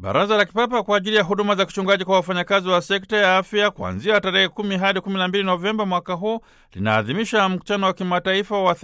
Baraza la Kipapa kwa ajili ya huduma za kichungaji kwa wafanyakazi wa sekta ya afya kuanzia tarehe kumi hadi kumi na mbili Novemba mwaka huu linaadhimisha mkutano wa kimataifa wa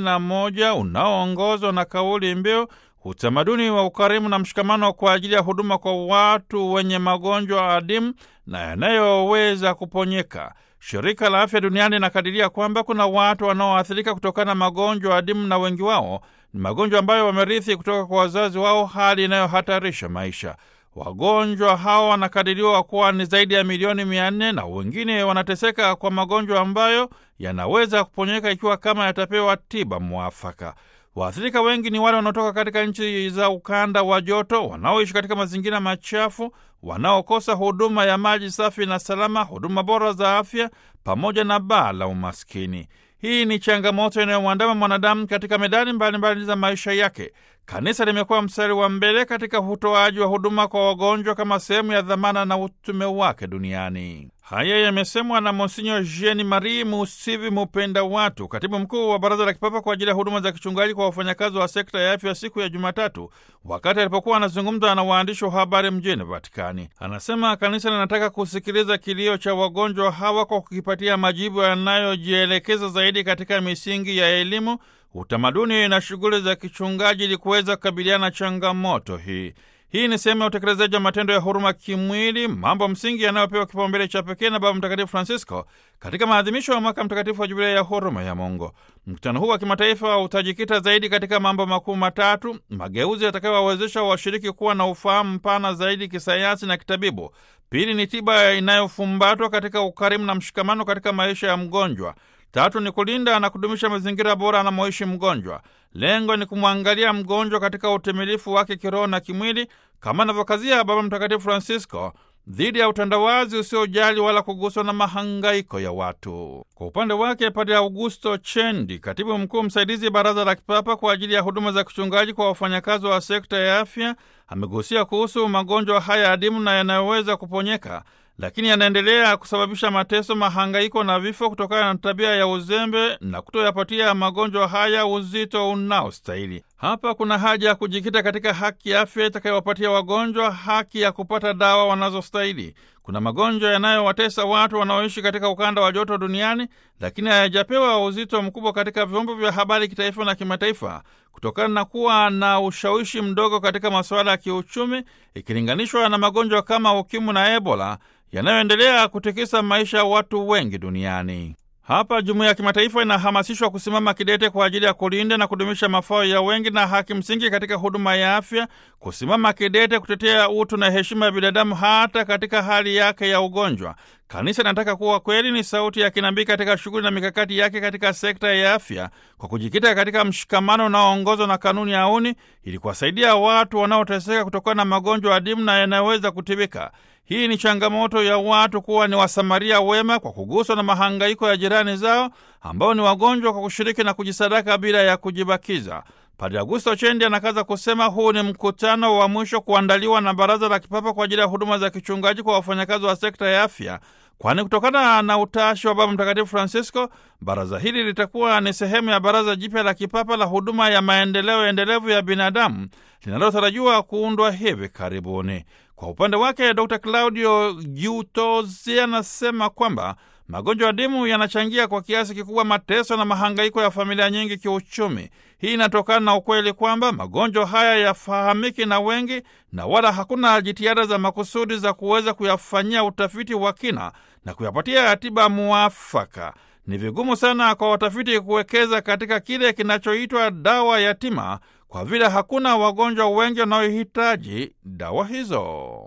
31 unaoongozwa na kauli mbiu utamaduni wa ukarimu na mshikamano kwa ajili ya huduma kwa watu wenye magonjwa adimu na yanayoweza kuponyeka. Shirika la Afya Duniani linakadiria kwamba kuna watu wanaoathirika kutokana na magonjwa adimu na wengi wao ni magonjwa ambayo wamerithi kutoka kwa wazazi wao, hali inayohatarisha maisha. Wagonjwa hao wanakadiriwa kuwa ni zaidi ya milioni mia nne na wengine wanateseka kwa magonjwa ambayo yanaweza kuponyeka ikiwa kama yatapewa tiba mwafaka. Waathirika wengi ni wale wanaotoka katika nchi za ukanda wa joto, wanaoishi katika mazingira machafu, wanaokosa huduma ya maji safi na salama, huduma bora za afya, pamoja na baa la umaskini. Hii ni changamoto inayomwandama mwanadamu katika medani mbalimbali za maisha yake. Kanisa limekuwa mstari wa mbele katika utoaji wa huduma kwa wagonjwa kama sehemu ya dhamana na utume wake duniani. Haya yamesemwa na Monsinyo Jean Marie Musivi Mupenda Watu, katibu mkuu wa Baraza la Kipapa kwa ajili ya huduma za kichungaji kwa wafanyakazi wa sekta ya afya, siku ya Jumatatu wakati alipokuwa anazungumza na waandishi wa habari mjini Vatikani. Anasema kanisa linataka kusikiliza kilio cha wagonjwa hawa kwa kukipatia majibu yanayojielekeza zaidi katika misingi ya elimu, utamaduni na shughuli za kichungaji ili kuweza kukabiliana na changamoto hii. Hii ni sehemu ya utekelezaji wa matendo ya huruma kimwili, mambo msingi yanayopewa kipaumbele cha pekee na Baba Mtakatifu Francisco katika maadhimisho ya mwaka mtakatifu wa Jubilei ya huruma ya Mungu. Mkutano huu wa kimataifa utajikita zaidi katika mambo makuu matatu: mageuzi yatakayowawezesha washiriki kuwa na ufahamu mpana zaidi kisayansi na kitabibu; pili ni tiba inayofumbatwa katika ukarimu na mshikamano katika maisha ya mgonjwa; tatu ni kulinda na kudumisha mazingira bora anamoishi mgonjwa. Lengo ni kumwangalia mgonjwa katika utimilifu wake kiroho na kimwili, kama anavyokazia Baba Mtakatifu Francisco dhidi ya utandawazi usiojali wala kuguswa na mahangaiko ya watu. Kwa upande wake, Padre Augusto Chendi, katibu mkuu msaidizi Baraza la Kipapa kwa ajili ya huduma za kichungaji kwa wafanyakazi wa sekta ya afya, amegusia kuhusu magonjwa haya adimu na yanayoweza kuponyeka lakini yanaendelea kusababisha mateso, mahangaiko na vifo kutokana na tabia ya uzembe na kutoyapatia magonjwa haya uzito unaostahili. Hapa kuna haja ya kujikita katika haki ya afya itakayowapatia wagonjwa haki ya kupata dawa wanazostahili. Kuna magonjwa yanayowatesa watu wanaoishi katika ukanda wa joto duniani, lakini hayajapewa uzito mkubwa katika vyombo vya habari kitaifa na kimataifa kutokana na kuwa na ushawishi mdogo katika masuala ya kiuchumi ikilinganishwa na magonjwa kama ukimwi na Ebola yanayoendelea kutikisa maisha ya watu wengi duniani. Hapa jumuiya ya kimataifa inahamasishwa kusimama kidete kwa ajili ya kulinda na kudumisha mafao ya wengi na haki msingi katika huduma ya afya, kusimama kidete kutetea utu na heshima ya binadamu hata katika hali yake ya ugonjwa. Kanisa linataka kuwa kweli ni sauti ya kinabii katika shughuli na mikakati yake katika sekta ya afya, kwa kujikita katika mshikamano unaoongozwa na kanuni ya auni, ili kuwasaidia watu wanaoteseka kutokana na magonjwa adimu na yanayoweza kutibika. Hii ni changamoto ya watu kuwa ni wasamaria wema kwa kuguswa na mahangaiko ya jirani zao ambao ni wagonjwa, kwa kushiriki na kujisadaka bila ya kujibakiza. Padre Augusto Chendi anakaza kusema huu ni mkutano wa mwisho kuandaliwa na Baraza la Kipapa kwa ajili ya huduma za kichungaji kwa wafanyakazi wa sekta ya afya, kwani kutokana na utashi wa Baba Mtakatifu Francisco, baraza hili litakuwa ni sehemu ya Baraza Jipya la Kipapa la huduma ya maendeleo endelevu ya binadamu linalotarajiwa kuundwa hivi karibuni. Kwa upande wake Dr Claudio Giutozi anasema kwamba magonjwa adimu yanachangia kwa kiasi kikubwa mateso na mahangaiko ya familia nyingi kiuchumi. Hii inatokana na ukweli kwamba magonjwa haya yafahamiki na wengi na wala hakuna jitihada za makusudi za kuweza kuyafanyia utafiti wa kina na kuyapatia tiba muafaka. Ni vigumu sana kwa watafiti kuwekeza katika kile kinachoitwa dawa yatima kwa vile hakuna wagonjwa wengi wanaohitaji dawa hizo.